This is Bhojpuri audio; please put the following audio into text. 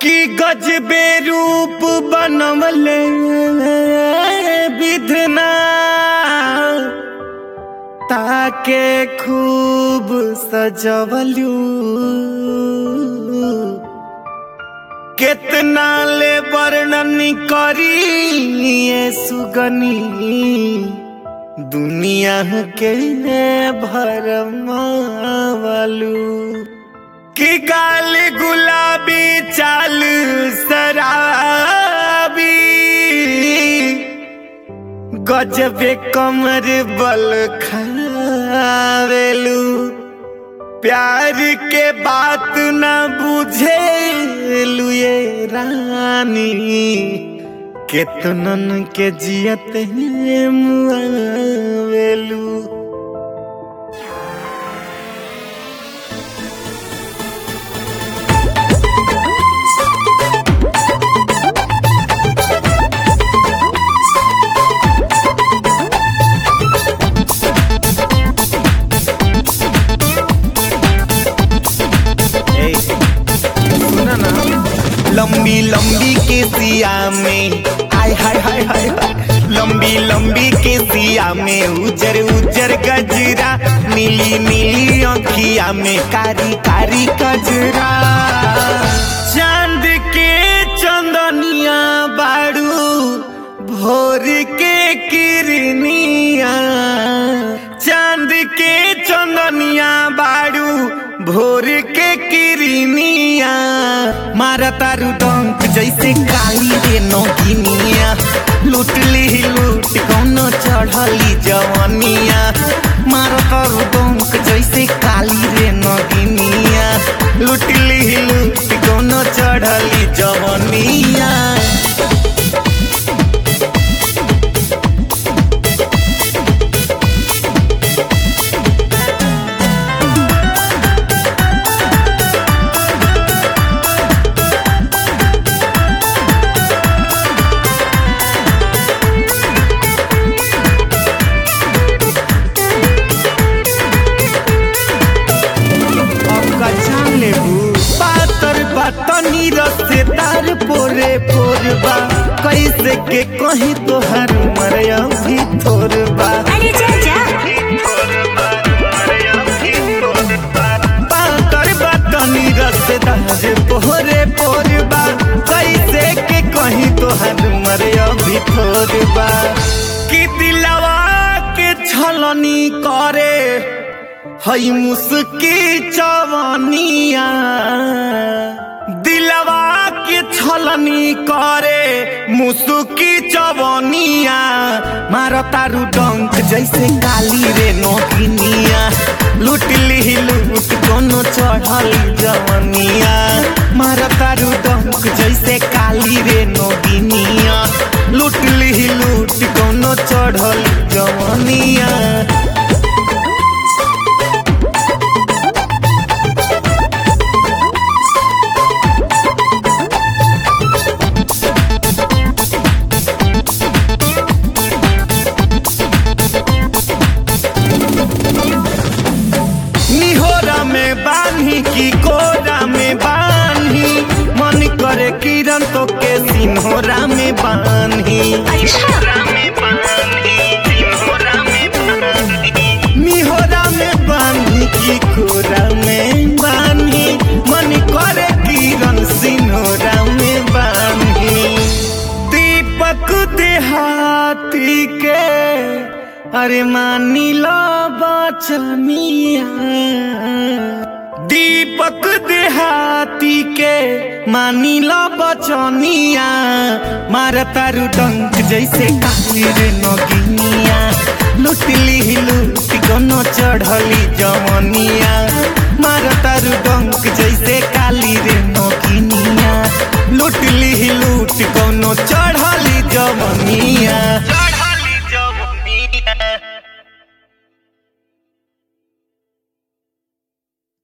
कि गजबे रूप बनवले विधना ताके खूब सजवलू कितना ले वर्णन करी ये सुगनी दुनिया के भरमावलू कि गाल गुलाबी चाल शराबी गजबे कमर बल खावेलू प्यार के बात न बुझे ये रानी केतनन के जियत मुआवेलू ए, सुना ना लंबी लंबी के सिया में हाय हाय हाय हाय हाय लंबी लंबी के सिया में उजर उजर गजरा नीली नीली अखिया में कारी कारी गजरा चांद के चंदनिया बाड़ू भोर के किरनिया चांद के चंदनिया बाड़ू भोर के किरनिया मारा तारू डंक जैसे काली रे नौकिनिया लूट ली लूट कौनो चढ़ली जवनिया मारा तारू डंक जैसे काली रे नौकिनिया लूट ली लूट कौनो चढ़ली जवनिया अबका जान लेबू पातर बतनी रसेदार पोरे पोरबा कैसे के कहीं तोहर मरया भी थोरबा अरे जा जा पातर बतनी रसेदार पोरे पोरबा कैसे के कहीं तोहर मरया भी थोरबा कि दिलवा के छलनी करे हई मुस्की चवनिया दिलवा के छलनी करे मुस्की चवनिया मारो तारू डंक जैसे काली रे नौकिनिया लूट ली लूट कोनो चढ़ली जवनिया मारो तारू डंक जैसे काली रे नौकिनिया लूट ली लूट कोनो चढ़ली जवनिया निहोरा में बान्ही की कोरा में बान्ही मन करे किरण तो के सिन्होरा में बान्ही निहोरा में बान्ही की कोरा में बान्ही मन करे किरण सिन्होरा में बान्ही दीपक देहाती के अरे मानी लो बचनिया दीपक देहाती के मानी लो बचनिया मार तारू डंक जैसे काली रे नगिनिया लूट ली लूट कोनो चढ़ली जवनिया मार तारू डंक जैसे काली रे नगिनिया